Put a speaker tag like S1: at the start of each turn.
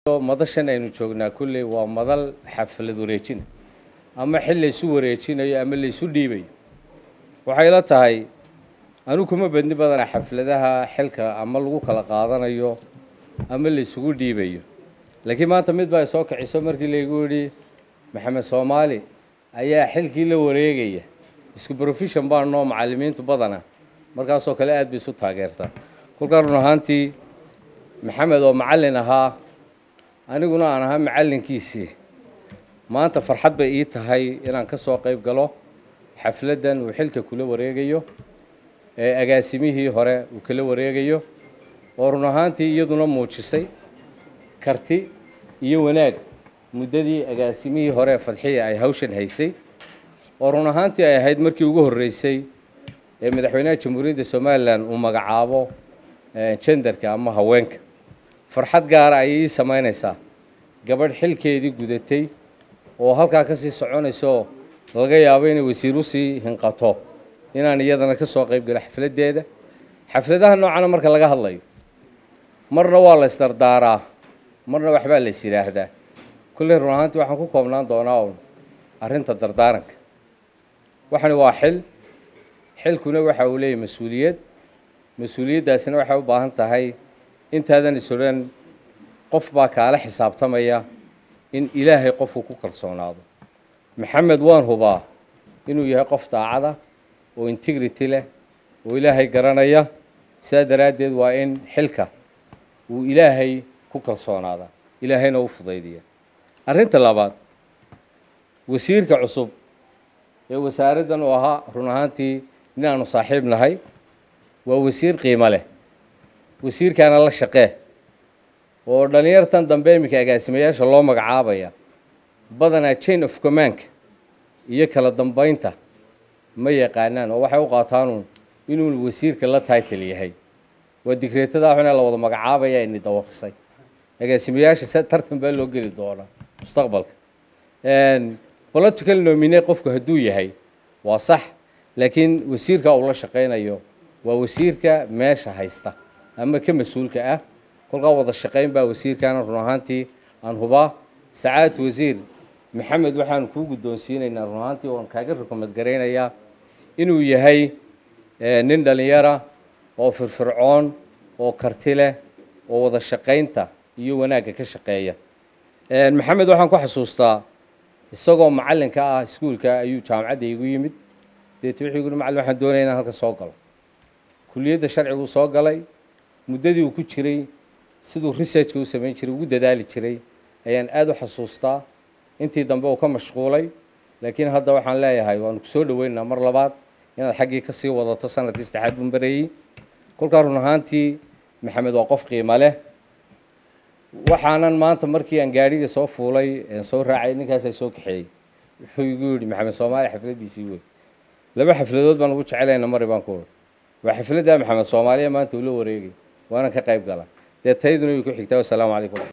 S1: madashan aynu joognaa kulley waa madal xaflad wareejina ama xil laysu wareejinayo ama laysu dhiibayo waxay la tahay anigu kuma badni badana xafladaha xilka ama lagu kala qaadanayo ama laysugu dhiibayo laakiin maanta mid baa soo kiciso markii laygu yidhi maxamed soomaali ayaa xilkii la wareegaya isku profession baa noo macallimiintu badana markaasoo kale aad bay isu taageertaa kolkaa run ahaantii maxamed oo macallin ahaa aniguna aan ahaa macallinkiisii maanta farxad bay ii tahay inaan ka soo qayb galo xafladdan uu xilka kula wareegayo ee agaasimihii hore uu kala wareegayo oo run ahaantii iyaduna muujisay karti iyo wanaag muddadii agaasimihii hore fadxiya ay hawshan haysay oo run ahaantii ay ahayd markii ugu horreysay ee madaxweynaha jamhuuriyadda somalilan uu magacaabo jendarka ama haweenka farxad gaara ayay ii samaynaysaa gabadh xilkeedii gudatay oo halkaa ka sii soconayso laga yaabo inay wasiir usii hinqato inaan iyadana ka soo qayb galo xafladdeeda xafladaha noocana marka laga hadlayo marna waa la isdardaaraa marna waxbaa la is yidhaahdaa kulley run ahaantii waxaan ku koobnaan doonaa un arrinta dardaaranka waxani waa xil xilkuna waxa uu leeyahy mas-uuliyad mas-uuliyaddaasina waxay u baahan tahay intaadan isodhan qof baa kaala xisaabtamaya in ilaahay qofku ku kalsoonaado maxamed waan hubaa inuu yahay qof daacada oo integrity leh oo ilaahay garanaya sidaa daraaddeed waa in xilka uu ilaahay ku kalsoonaada ilaahayna u fudaydiya arrinta labaad wasiirka cusub ee wasaaraddan uu ahaa run ahaantii inaanu saaxiib nahay waa wasiir qiimo leh wasiirkaana la shaqee oo dhallinyartan dambe iminka agaasimayaasha loo magacaabaya badanaa chain of commandka iyo kala dambeynta ma yaqaanaan oo waxay u qaataanuun inuu wasiirka la title yahay waa digreetada xuna la wada magacaabaya ini dawaqisay agaasimayaasha tartan baa loo geli doonaa mustaqbalka political nomine qofku hadduu yahay waa sax laakiin wasiirka uu la shaqaynayo waa wasiirka meesha haysta ama ka mas-uulka ah kolkaa wada shaqayn baa wasiirkaana run ahaantii aan hubaa sacaad wasiir maxamed waxaanu kuu guddoonsiinaynaa run ahaantii waan kaaga rukumad garaynayaa inuu yahay nin dhallinyara oo firfircoon oo karti leh oo wada shaqaynta iyo wanaagga ka shaqeeya maxamed waxaan ku xasuustaa isagoo macallinka ah iskuulka ayuu jaamacadda igu yimid deet wuxuu yidhi macallin waxaan doonaya inaan halka soo galo kuliyadda sharcigu soo galay muddadii uu ku jiray siduu researchka u samayn jiray ugu dadaali jiray ayaan aada u xasuustaa intii dambe uu ka mashquulay laakiin hadda waxaan leeyahay waanu kusoo dhaweynaynaa mar labaad inaad xaggii ka sii wadato sanadkii saddexaad bun bareeyey kolkaa run ahaantii maxamed waa qof qiimo leh waxaanan maanta markii aan gaadhiga soo fuulay soo raacay ninkaasaa soo kaxeeyey wuxuu igu yidhi maxamed soomaali xafladdiisii wey laba xafladood baan ugu jecelayna mari baan ku uri waa xafladda maxamed soomaaliya maanta uu la wareegay waanan ka qayb gala dee tayduna way ku xigtaa wassalaamu calaykum